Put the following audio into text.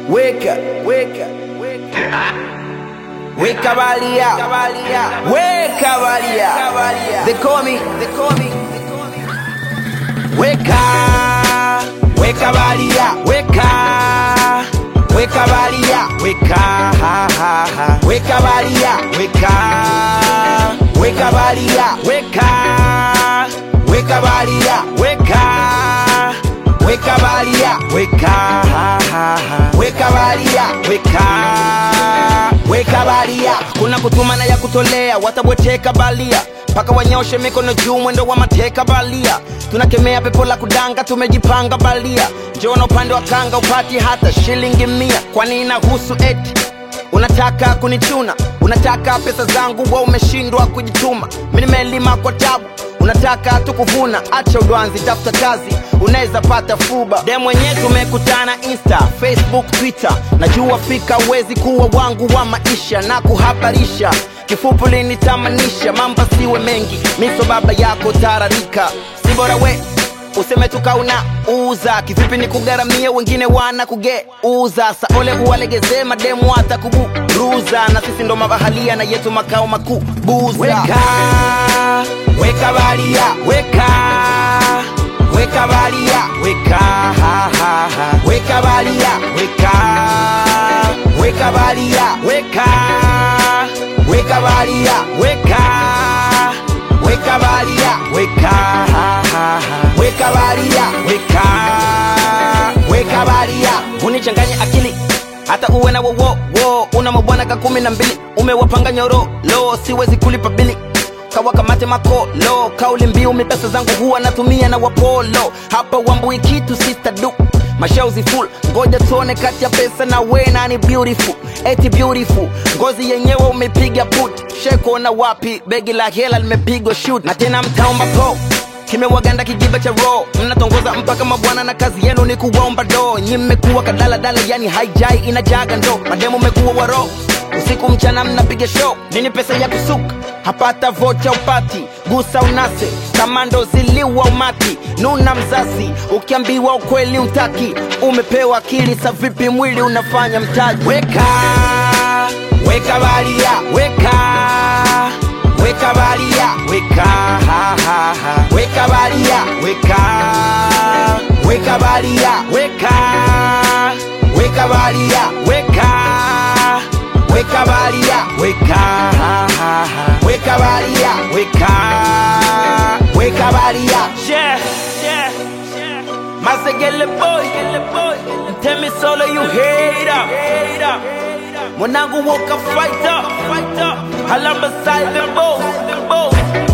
weka weka weka balia weka balia they call me they call me weka weka balia weka weka balia weka ha, ha, ha. weka balia weka weka balia weka weka balia weka weka balia weka ha, ha, ha. weka balia weka weka balia kuna kutumana ya kutolea watabweteka balia mpaka wanyoshe mikono juu mwendo wa mateka balia tunakemea pepo la kudanga tumejipanga balia njona upande wa kanga upati hata shilingi mia kwani inahusu eti unataka kunichuna unataka pesa zangu wa umeshindwa kujituma mi nimelima kwa tabu unataka tu kuvuna acha udwanzi tafuta kazi unaweza pata fuba de mwenyewe tumekutana insta facebook twitter najua fika uwezi kuwa wangu wa maisha na kuhabarisha kifupu linitamanisha mamba siwe mengi miso baba yako tararika si bora we useme tukauna uza kivipi ni kugaramia wengine wana kugeuza saole uwalegezee mademu hata kuburuza na sisi ndo mabahalia na yetu makao makuu buza weka, weka balia weka weka balia weka ha, ha, ha. weka balia weka weka balia weka weka balia weka weka balia weka ha, ha, ha. weka balia weka weka balia unichanganye akili hata uwe na wowo wo una mabwana ka kumi na mbili umewapanga nyoro lo siwezi kulipa bili kawakamate makolo kauli mbiu mi pesa zangu huwa natumia na wapolo hapa wambui kitu sister du mashauzi full ngoja tuone kati ya pesa na we nani beautiful eti beautiful ngozi yenyewe umepiga put shekuona wapi begi la hela limepigwa shoot na tena mtaomba po kimewaganda kijiba cha ro mnatongoza mpaka mabwana na kazi yenu ni kuwaomba do nyi mmekuwa kadaladala yani haijai inajaga ndo mademu mmekuwa waro usiku mchana mnapiga show nini pesa ya kusuka hapata vocha upati gusa unase kamando ziliwa umati nuna mzazi ukiambiwa ukweli utaki umepewa akili sa vipi mwili unafanya mtaji weka weka balia weka weka balia weka ha, ha, ha. weka balia weka weka balia weka weka balia weka weka balia weka ha, ha, ha. weka balia weka weka balia yeah yeah yeah Masegele boy, boy. Tell me solo you hate up, hate up. mwanangu woka fight up, fight up. Halamba silent boy, boy.